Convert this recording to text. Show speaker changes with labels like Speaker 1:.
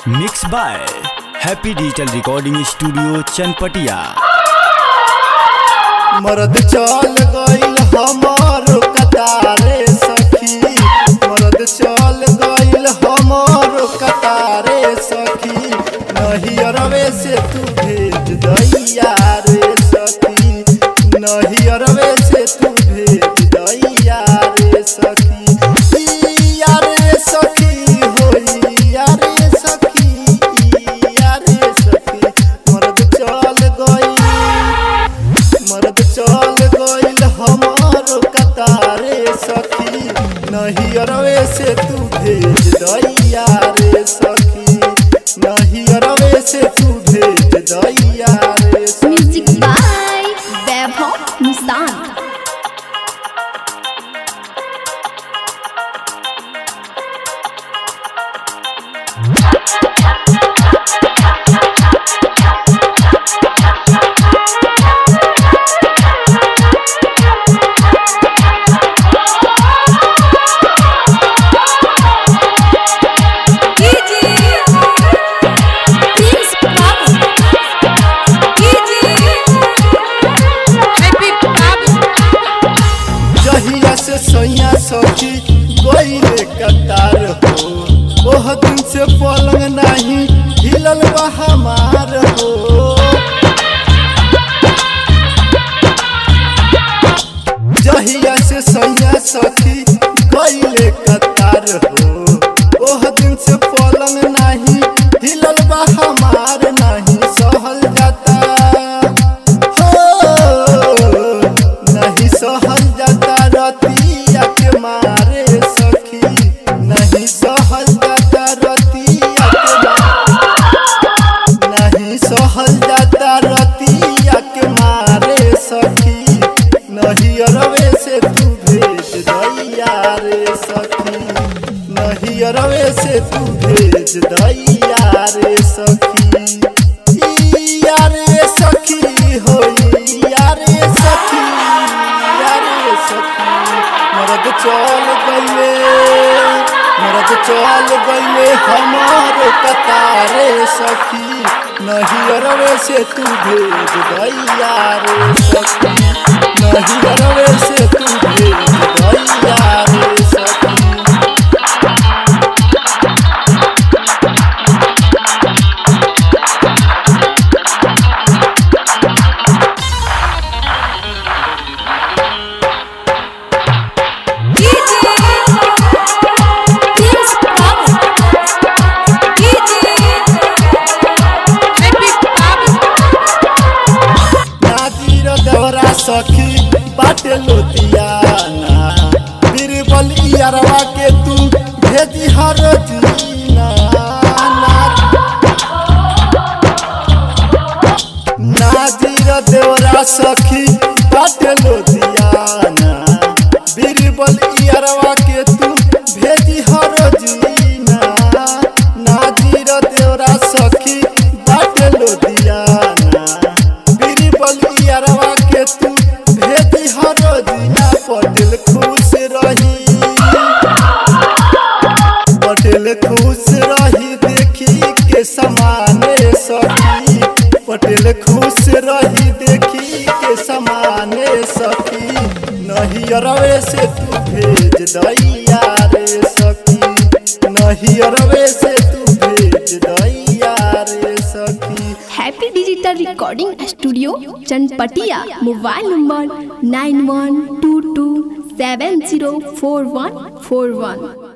Speaker 1: mix by happy digital recording studio Chanpatia
Speaker 2: मर्द चल गइल हमार कतारे सखी मर्द चल गइल हमार कतारे सखी नहीं अरवे से तू भेज दैया रे सखी नहीं अरवे से तू भेज दैया रे सखी इया रे सखी होई या रे सखी इया रे सखी मर्द चल गइल मर्द चल गइल हमार कतारे सखी नहीं अरवे से तू भेज दैया रे सखी नहीं अरवे से तू भेज दैया रे सखी
Speaker 3: म्यूजिक बाय वैभव मुस्तान
Speaker 2: जहिया से सैया सखी गइले कतार हो ओह दिन से पलंग नहीं हिलल बा हमार हो जहिया से सैया सखी गइले कतार हो ओह दिन से पलंग नहीं हिलल बा हमार नहीं सहल जाता हो नहीं सहल जाता रतिया के मारे सखी नहीं सहल जाता रतिया के मारे नहीं सहल जाता रतिया के मारे सखी नहीं अरवे से तू भेज दैया रे सखी नहीं अरवे से तू भेज दैया रे सखी इया रे सखी होई या रे सखी या रे सखी मर्द चल गइले मर्द चल गइले हमार कतारे सखी नहीं अरवे से तू भेज दैया रे सखी नहीं अरवे से तू भेज दैया रे सखी नाजीर दौरा सखी बाटे लोतियाना बीरबल इयरवा के तू भेजी हर दीना नाजीर देवरा सखी बाटे लोतियाना बीरबल इयरवा के तू भेजी हर दीना नाजीर देवरा सखी बाटे लोतियाना बीरी बलियारवा के तू भेजी हर दिना पटेल खुश रही पटेल खुश रही देखी के समाने सखी पटेल खुश रही देखी के समाने सखी नहीं अरवे से तू भेज दैया रे सखी नहीं अरवे से तू भेज दैया रे सखी
Speaker 3: happy digital recording studio Chanpatia mobile number nine one two two seven zero four one four वन